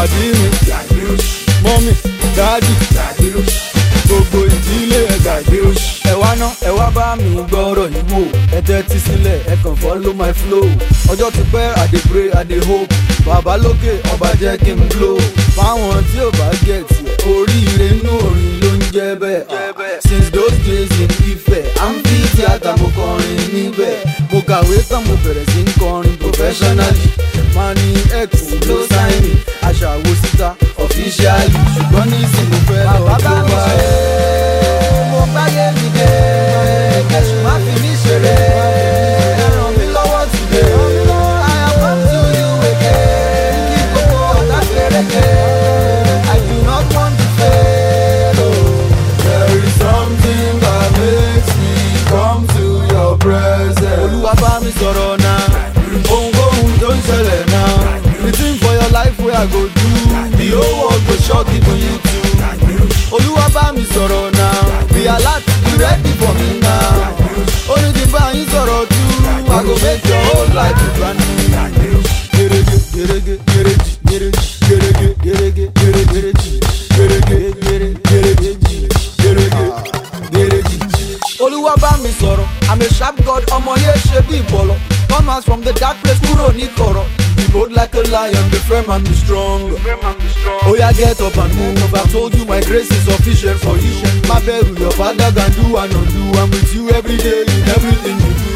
pàdé mi mọ́mì dáàdì gbogbo ìdílé ẹ̀ gbàgbé oṣù. ẹ wá ná ẹ wá bá mi gbọ́rọ̀ yìí wò ẹ tẹ́tí sílẹ̀ ẹ kàn follow my flow ọjọ́ ti pẹ́ i dey pray i dey hope bàbá lókè ọba jẹ́ kí n blow fáwọn tí ò bá get ẹ̀ oríire inú orin ló ń jẹ́ bẹ́ẹ̀ since those days in Ifẹ̀ amphi theatre mo kọrin níbẹ̀ mo kàwé tán mo bẹ̀rẹ̀ sí ń kọrin professionally mani x ló sign mi aṣàwò síta officially ṣùgbọ́n ní ìsìn mo fẹ́ lọ bàbá tó mi bá ṣe mo gbáyé mi dé kẹsùn má fi mí ṣeré ẹ ràn mí lọ́wọ́ today I have come to you again kí gbogbo ọ̀tá fèrèkè I do not want to fail. Oh. There is something that makes me come to your presence. Olúwa bá mi sọ̀rọ̀ náà, ohunkóhun tó ń ṣẹlẹ̀ náà. The thing for your life wey I go do, the whole world go shock even you too. Olúwa bá mi sọ̀rọ̀ náà, be alert, be ready for me now. Ó ní kí n bá yín sọ̀rọ̀ tú, I go make your whole life be brand new. Gerege, gerege, gereji, gereji, gerege, gerege, gere, gereji, gerege, gere, gereji, gerege, gereji. Olúwa bá mi sọ̀rọ̀, I'm a sharp god, ọmọ yẹn ṣe bí ìbọ̀lọ̀. Come out from the dark place, kúrò ní kọ̀rọ̀. Be bold like a lion, be firm and be strong. Oya get up and move, I told you my grace is sufficient for you. Má bẹ̀rù your father can do and undo, I'm with you every day in everything you do.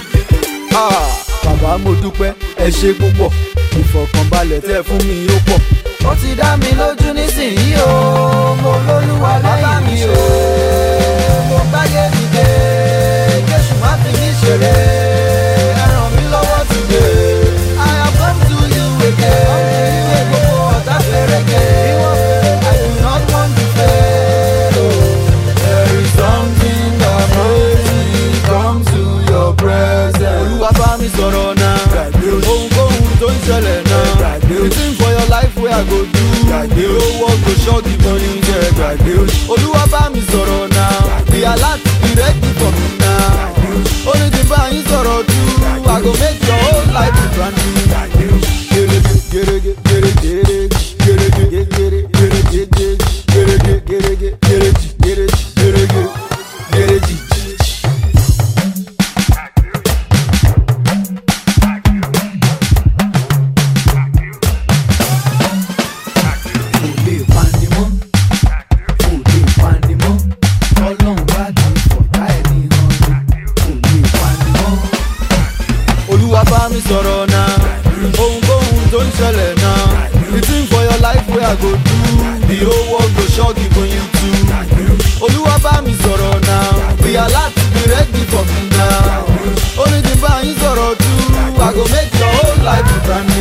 Ah, bàbá mo dúpẹ́ ẹ ṣe púpọ̀ ìfọ̀kànbalẹ̀ tẹ́ fún mi ó pọ̀. ó ti dá mi lójú nísìnyí o mo lólúwa lẹ́yìn mi o mo gbáyé mi dé késù má fi mí ṣeré ẹ ràn mí lọ́wọ́ today I have come to you again kí gbogbo ọ̀tá fèrèkè I do not want to fail. Oh. There is something that makes me come to your presence. Olúwa bá mi sọ̀rọ̀ náà. Ohunkóhun tó ń ṣẹlẹ̀ náà. The thing for your life wey I go do. The whole world go shock you for you jẹ́. Olúwa bá mi sọ̀rọ̀ náà. Be alert, be ready for me now. Ó ní kí n bá yín sọ̀rọ̀ tú. I go make your whole life be brand new. Gerege, gerege, gerege, gerege, gerege, gerege, gerege, gerege, gerege, gerege, gerege, gerege. kò lè pani mọ́ kò lè pani mọ́ ọlọ́run bá ti fọ̀tá ẹni hàn ni kò lè pani mọ́. olúwa bá mi sọ̀rọ̀ náà ohunkóhun tó ń ṣẹlẹ̀ náà the thing for your life wey i go do the whole world go shock even you too olúwa bá mi sọ̀rọ̀ náà be alert be ready for me now ó ní kí n bá yín sọ̀rọ̀ tú i go make your whole life be brand new.